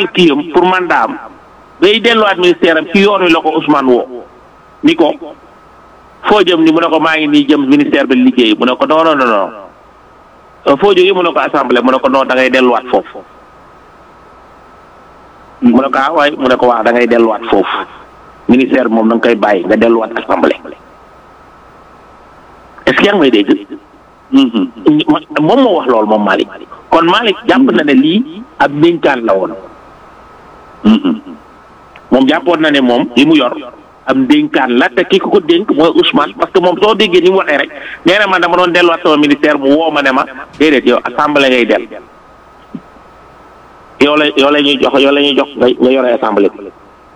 remplir kii am pour mandat am day delluwaat ministère am ci yoon wi la ko Ousmane woo ni ko foo jëm ni mu ne ko maa ngi nii jëm ministère bi liggéey mu ne ko non non non non foo jógee mu ne ko assemblée mu ne ko non da ngay delluwaat foofu mu ne ko ah waaye mu ne ko wax da ngay delluwaat foofu ministère bi moom da nga koy bàyyi nga delluwaat assemblée est-ce que yaa ngi may dégg moom moo wax loolu moom Malick kon Malick jàpp na ne lii ab ndénkaan la woon moom jàppoon na ne moom li mu yor am ndénkaan la te ki ko ko dénk mooy Ousmane parce que moom soo déggee ni mu waxee rek nee na man dama doon delluwaat sama ministère mu woo ma ne ma déedéet yow assemblée ngay del yow la yow la ñuy jox yow la ñuy jox nga nga yore assemblée bi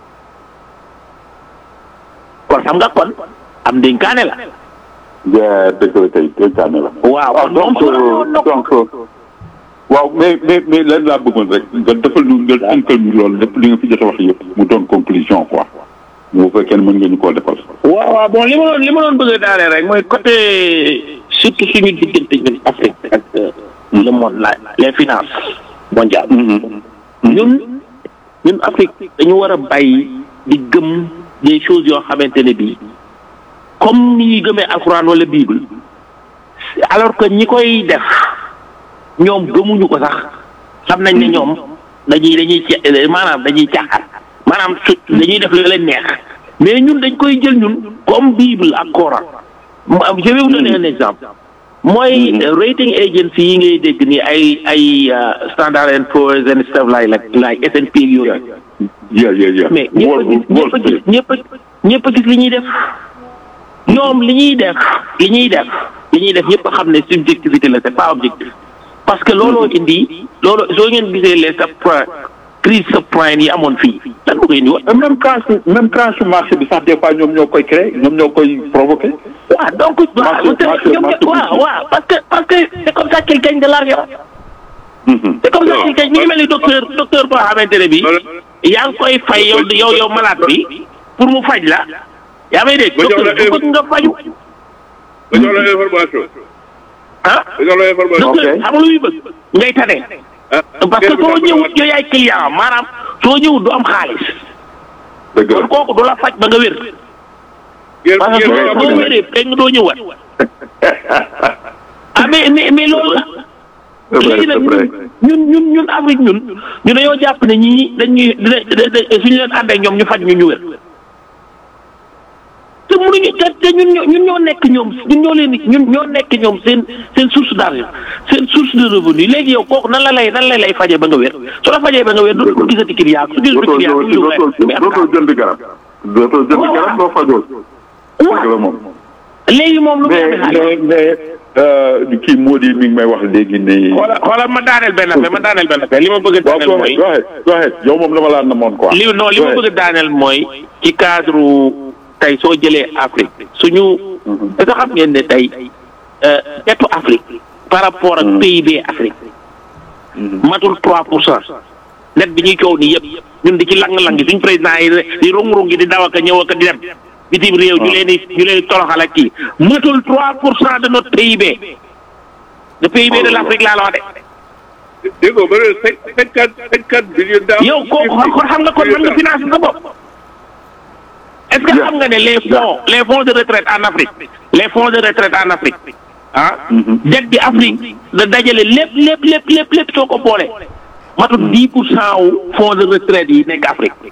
kon xam nga kon am ndénkaane la. dëgg la kay dénkaane la. waaw donc donc waaw mais mais mais lan laa bëggoon rek nga defal ñu nga tënkal ñu loolu lépp li nga fi jot a wax yëpp mu doon conclusion quoi bu fekkee ne mën nga ñu koo defal. waaw waaw bon li ma doon li ma doon bëgg a daale rek mooy côté surtout suñu diggante ñun Afrique ak le monde la les finances mondiales. ñun ñun Afrique dañu war a bàyyi di gëm des choses yoo xamante ne bii comme ni ñuy gëmee alxuraan wala bible alors que ñi koy def ñoom gëmuñu ko sax xam nañ ne ñoom dañuy dañuy ca maanaam dañuy caaxaan maanaam su dañuy def lu leen neex mais ñun dañ koy jël ñun comme bible ak Coran je vais vous donner un exemple mooy rating agency yi ngay dégg ni ay ay Standard and Poor's and stuff like like S&P yooyu. yeah yeah yeah mais ñëpp a gis ñëpp a ñëpp a gis li ñuy def ñoom li ñuy def li ñuy def li ñuy def ñëpp a xam ne subjectivité la c'est pas objectif parce que looloo indi loolu soo ngeen gisee les subprime crise subprime yi amoon fii lan moo koy indi woon. même crash même crash marché bi sax des fois ñoom ñoo koy créé ñoom ñoo koy provoqué. waaw donc. waaw waaw waaw parce que parce que c'est comme ça qu'il gagne de l'argent. c'est comme ça qu'il gagne mi ngi mel ni docteur docteur boo xamante ne bii. yaa ngi koy fay yow yow yow malade bi pour mu faj la. yaa may dégg docteur bu bëgg nga faju. nga jox la information. ah nga jox la information. docteur xam nga lu muy bëgg ngay tane. parce que soo ñëwut yow yaay client maanaam soo ñëwut du am xaalis. dëgg kon kooku du la faj ba nga wér. parce que soo boo wéree pegg nga doo ñëwaat. ah mais mais mais loolu la. léegi nag ñun ñun ñun Afrique ñun ñu dañoo jàpp ne ñii dañuy suñu leen ànd ak ñoom ñu faj ñu ñu wér. te mënuñu te te ñun ñoo ñun ñoo nekk ñoom ñun ñoo leen ñun ñoo nekk ñoom seen seen source d'argent seen source de revenu léegi yow kooku nan la lay nan la lay fajee ba nga wér su la fajee ba nga wér dootul ko gisati client su gisati client du ñu dootoo jënd garab dootoo jënd garab doo fajoo dëgg la moom léegi moom lu muy amee mais xaalis mais mais kii moo di mi ngi may wax léegi ne xoola xoola ma daaneel benn affaire ma daaneel benn affaire li ma bëgg a waaw daaneel mooy go ahead go ahead yow moom dama laa namoon quoi li non li ma bëgg a daaneel mooy ci cadre tey soo jëlee Afrique suñu est-ce que xam ngeen ne tey tetu Afrique par rapport ak PIB Afrique matul 3 pour cent net bi ñuy coow nii yëpp ñun di ci lang-lang gi suñ président yi di rung-rung gi di daw ak a ñëw ak a di dem bitim réew ñu leen di ñu leen di toroxal ak kii matul 3 pour cent de notre PIB le PIB de l'Afrique laa la wax de dégg nga ba ne cinquante cinquante millions d'euros. yow kooku kon xam nga kon mën nga financer sa bopp est-ce que xam nga ne les fonds les fonds de retraite en Afrique les fonds de retraite en Afrique ah dette bi Afrique da dajale lépp lépp lépp lépp lépp soo ko boole matul dix pour cent wu fonds de retraite yi nekk Afrique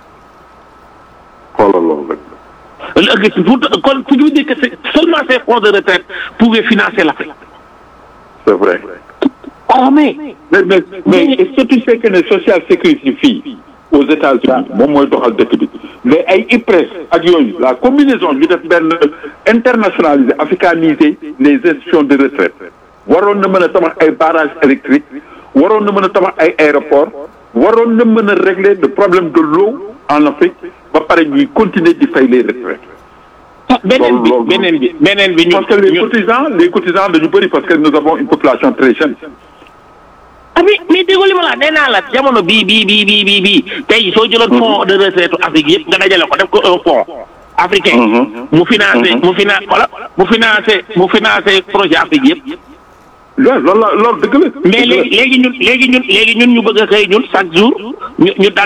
xoolal loolu rek léegi pour kon fu ñu dire que c'est seulement ces fonds de retraite pouvaient financer l'Afrique c'est vrai oh mais mais mais mais est-ce que tu sais que ne social sécurité fii aux États-Unis moom mooy doxal dëkk bi mais ay IPRES ak yooyu la combinaison ñu def benn internationaliser africaniser les institutions de retraite waroon na mën a tabax ay barrages électriques waroon na mën a tabax ay aéroports waroon na mën a régler le problème de l'eau en Afrique ba pare ñuy continuer di fay les retraites beneen bi loolu- beneen bi beneen bi ñun parce que les ñun- cotisants les cotisants dañu bëri parce que nous avons une population très jeune ah mais mais déggoo li ma la nee naa la jamono bii bii bii bii bii bii tey soo jëloon fonds de retraite Afrique yëpp nga dajale ko def ko un fonds africain. mu financé mu fina voilà mu financé mu financé projet Afrique yëpp. loolu loolu la loolu dëgg la mais léegi léegi ñun léegi ñun léegi ñun ñu bëgg a xëy ñun chaque jour ñu ñu